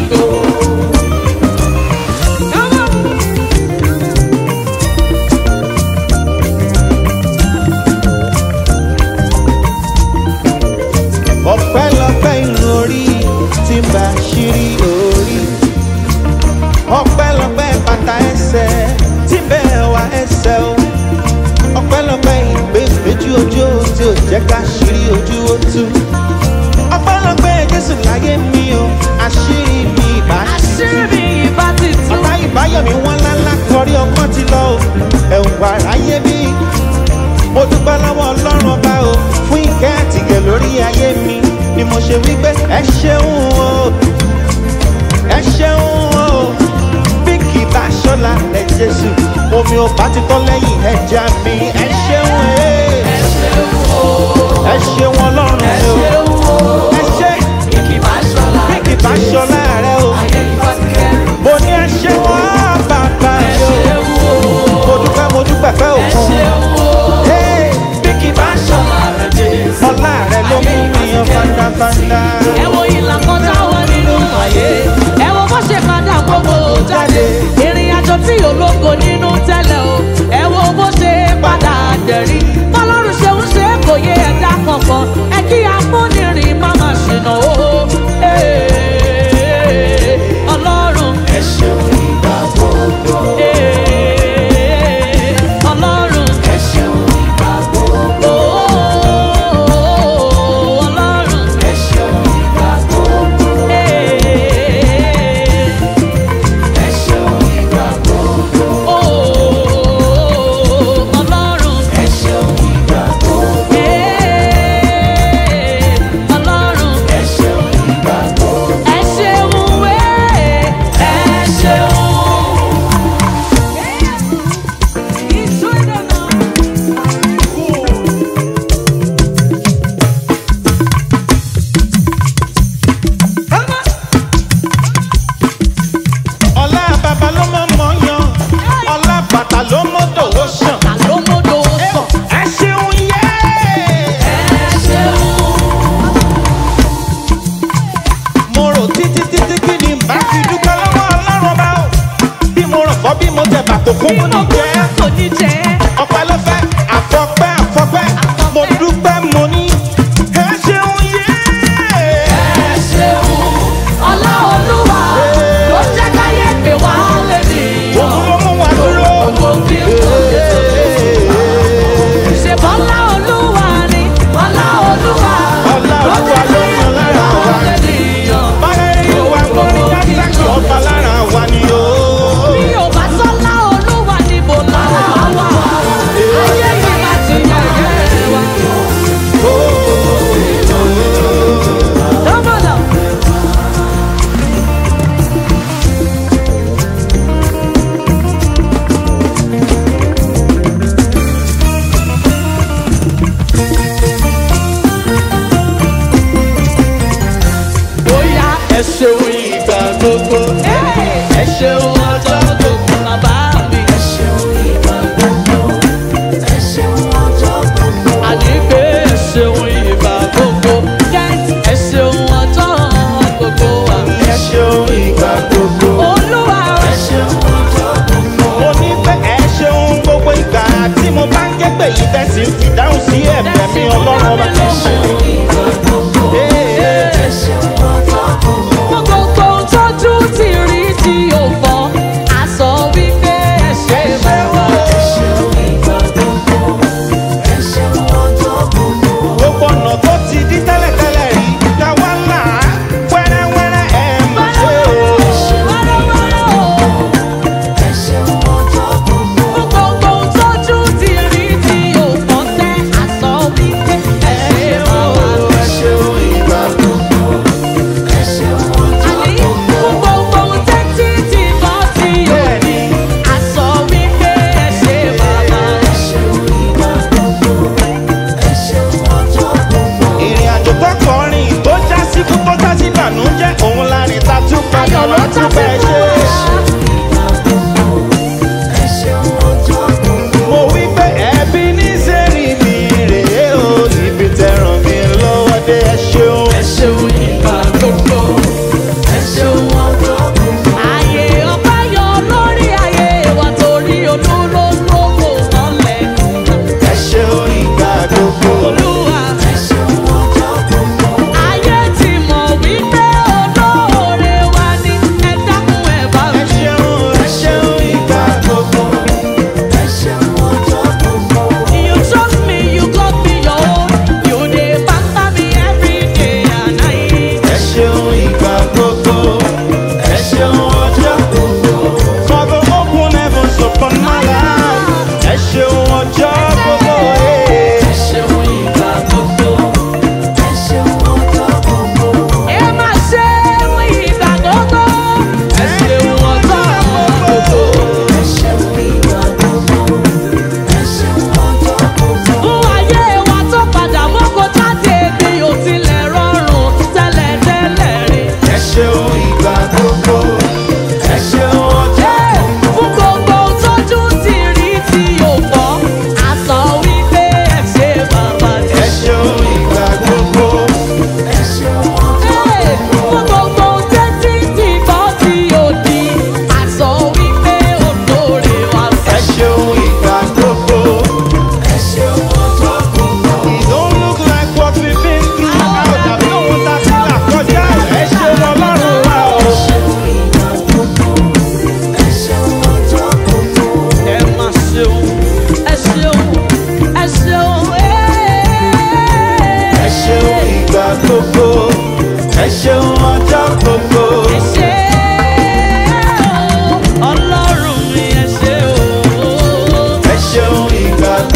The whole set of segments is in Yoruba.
gbogbo. ọpẹ́lọpẹ́ irun orí tí ń bá ṣírí orí ọpẹ́lọpẹ́ bàtà ẹsẹ̀ tí ń bẹ wá ẹsẹ̀ o ọpẹ́lọpẹ́ ìgbé méjì ojú tí ò jẹ́ ká ṣírí ojú ó tú ọpẹ́lọpẹ́ jésù láyé mi o àṣírí mi ìbá àṣírí mi ìbá ti tú. ọ̀tá ìbáyọ̀mí wọn lálá kọrí ọgbọ́n ti lọ o ẹ̀wù àráyé bí mo dúpẹ́ lọ́wọ́ ọlọ́run ọba o fún ìkẹ́ àtìgẹ̀ lórí ayé mi ni mo ṣe wí pé ẹ ṣeun o ẹ ṣeun o bí kì í bá ṣọ́la ẹ jésù omi ò bá ti tọ́ lẹ́yìn ẹja mi ẹ ṣeun e ẹ ṣeun ọlọ́run ẹ o ṣeun o. ẹ ṣe Kìkì bá ṣọlá. bí kì í bá ṣọ́la rẹ o Ayé ìfọ́ ti kẹ́rù. mo ní ẹ ṣeun o bàbá Ẹ mi o ṣeun o. mo dúpẹ́ mo dúpẹ́ pẹ́ Ẹ òkun. ṣeun o. Hey, Bí kì bá ṣọlá rẹ̀ Jésù. ọlá rẹ ló mú mi yan fandafanda. ẹ wo ìlà kan táwọn nínú ayé ẹ wo bó ṣe padà gbogbo jáde ìrìn àjò tí ológo nínú tẹ́lẹ̀ o ẹ wo bó ṣe padà dẹ̀rí bọ́lọ́run ṣe ń ṣe kò yé ẹ̀dá kankan ẹ kí amúnirìn má má ṣìnà o Ee, ọlọ́run ẹ ṣeun ìgbà gbogbo ọlọ́run ẹ ṣeun ìgbà gbogbo ọlọ́run ẹ ṣeun ìgbà gbogbo ẹ ṣeun ìgbà gbogbo ọlọ́run ẹ ṣeun ìgbà gbogbo ọlọ́run ẹ ṣeun ìgbà gbogbo ẹ ṣeun wẹ́ ẹ ṣeun. ọlá bàbá ló mọ̀ mọ́ yan ọlá bàtà ló mọ̀ dòwó sàn. Àlómọ́dọ̀ sàn. ẹ ṣeun yé. Ẹ ṣeun. mo rò títí títí kí ni bá fi dúpẹ́ lọ́wọ́ ọlọ́run bá o. bí mo rọ̀ fọ́ bí mo tẹ̀ bàtò kún mo ní jẹ́. kò ní jẹ́. ọpẹ́ ló fẹ́ àfọpẹ́ àfọpẹ́ mo dúpẹ́ mo ní. ẹ ṣeun yé. Ẹ ṣeun. Ọlá Olúwa ló jẹ́ káyé pé wá lé nìyàn. òun ló mú wa dúró. Gbogbo bí kò lè ṣe bọ́lá Olúwa ni. Ọlá Olúwa Ọlá ló jẹ́ Olúwa ló káyé yan pé lára wá wa. lé nìyàn. báyìí ìwà mo ní dáńtàkì ọba lára wa ni o. Bí ò bá sọ́lá Olúwa níbo lára wà? Ayé yìí má ti yẹ̀yẹ́ wa. Dọ́mọ̀dọ̀. bóyá ẹ ṣeun ìgbà gbogbo ẹ ṣeun ọjọ́ gbogbo bàbá mi. ẹ ṣeun ìgbà gbogbo ẹ ṣeun ọjọ́ gbogbo. àní pé ẹ ṣeun ìgbà gbogbo kẹ́hìn ẹ ṣeun ọjọ́ gbogbo wa. ẹ ṣeun ìgbà gbogbo. olúwa ẹ ṣeun ọjọ́ gbogbo. mo ní pé ẹ ṣeun gbogbo ìgbà tí mo bá ń ké pè yí tẹ̀sí fi dáhùn sí ẹ̀bẹ̀ mi ọlọ́run ọba. ẹ ṣeun ìgbà gbogbo. Ee. ẹ ṣeun ọjọ́ gbogbo. gbogbo tójú ti rí tí ò fọ́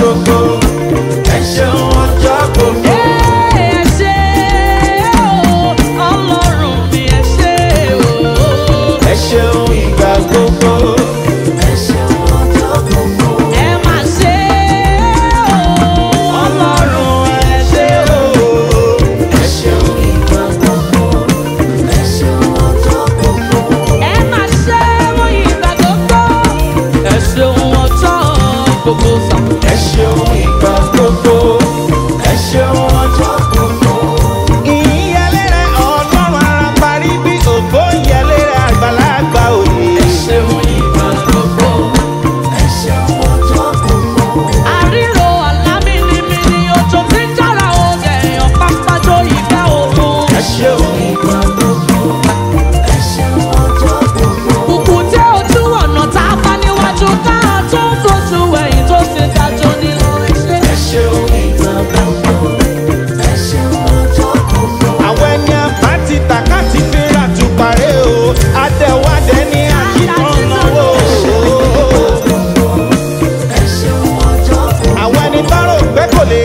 gbogbo. ẹ ṣeun ọjọ́ gbogbo. Ẹ ṣé o, Ọlọ́run mi ẹ ṣé o. ẹ ṣeun ìgbà gbogbo. Ẹ máa ṣé o, ọlọ́run ẹ ṣe o. ẹ ṣeun ẹ máa ṣé mo ìgbà gbogbo. Ẹ ṣeun ọjọ́ gbogbo sàn. ẹ ṣeun ìgbà gbogbo. ẹ ṣeun ọjọ́ gbogbo. ìyẹlẹ rẹ ọlọ́run ara parí bí ògbó ìyẹlẹ rẹ àgbàlagbà òye. Ẹ ṣeun ìgbà gbogbo. Àríro àlámìnimìni òjò tí ń jára oge èèyàn pápájọ ìgbà òòrùn. ẹ ṣeun ìgbà Kùkù tẹ́ ojú ọ̀nà tá a bá níwájú ká tó ń fojú ẹ̀yìn tó ṣe dájọ́ nínú iṣẹ́. ẹ ṣeun ìgbà àwọn ẹni àbá ti tàkà ti fi rà tùpàrẹ́ o àtẹ̀wádẹ́ ní àkìtàn náwó. àwọn ẹni bá rò pé kò lè